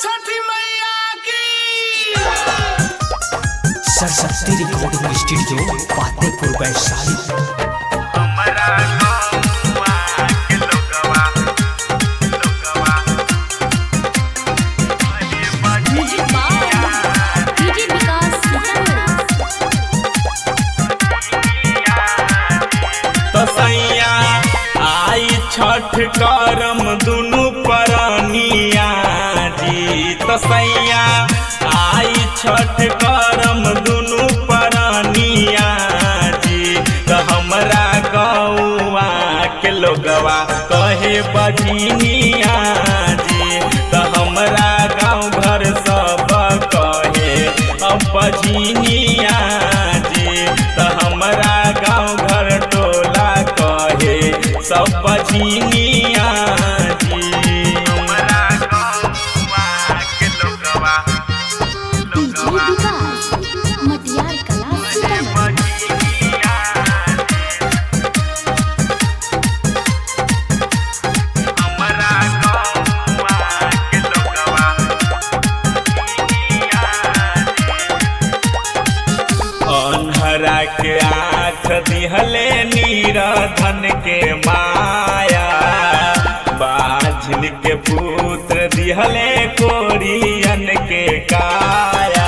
छठी मैया की Saraswati recording studio Fatehpur Vaishali हमरा गौवा के लोगवा लोगवा अरे म्यूजिक बाय डीजे विकास तसैया आई छठ करम दुनु परनिया जी तसैया आई छठ करम दुनु परनिया जी त हमरा गौआ के लोगवा कहे बजनिया जी त हमरा गाँव घर सब कहे अब बजनिया जी त हमरा गाँव घर टोला कहे सब बजनिया जी हमरा गौवा के लोगवा डीजे विकास मटियार कला सीतामढ़ी हमरा गौवा के लोगवा अन्हरा के आँख दिहले नीरधन के माया बाझिल के पुत्र दिहले कोरियन के काया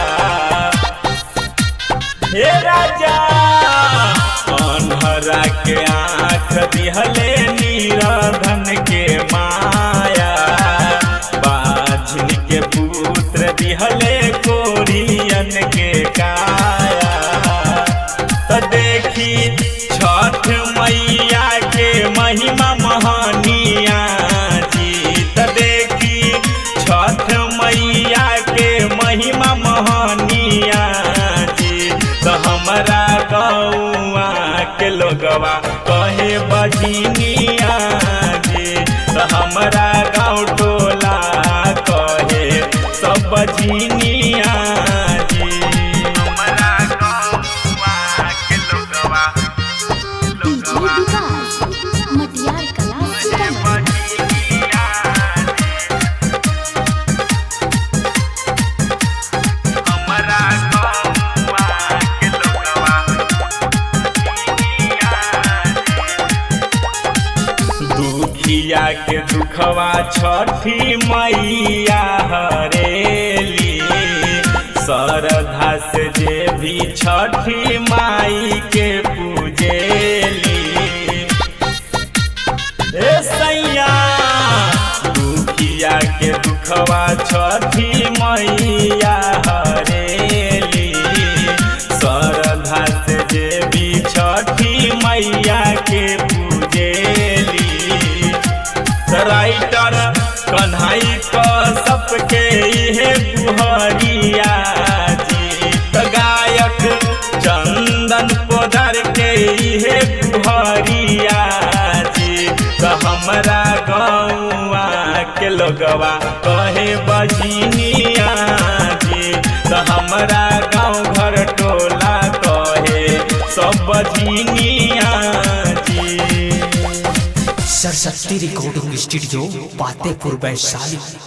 हे राजा अन्हरा के आँख दिहले नीरधन के माया बाझिल के पुत्र दिहले कोरियन के काया त देखी छठ मैया के महिमा महानिया जी त देखी छठ मैया के महिमा महानिया जी त हमरा गौआ के लोगवा कहे बजनिया जी त हमरा गाँव टोला कहे सब बजनिया जी हमरा गौवा के लोगवा डीजे विकास मटियार कला सीतामढ़ी हमरा गौवा के लोगवा दुखिया के दुखवा छठी मैया हरेली श्रद्धा से जे भी छठी माई के पूजेली ए सैया दुखिया के दुखवा छठी मैया हरेली श्रद्धा से जे भी छठी मैया के पूजेली राइटर कन्हई क सबके इहे बुहरिया जी त गायक चंदन पोदर के इहे बुहरिया जी त हमरा गौआ के लोगवा कहे बजनिया जी त हमरा गाँव घर टोला कहे सब बजनिया जी सरस्वती रिकॉर्डिंग स्टूडियो फतेहपुर वैशाली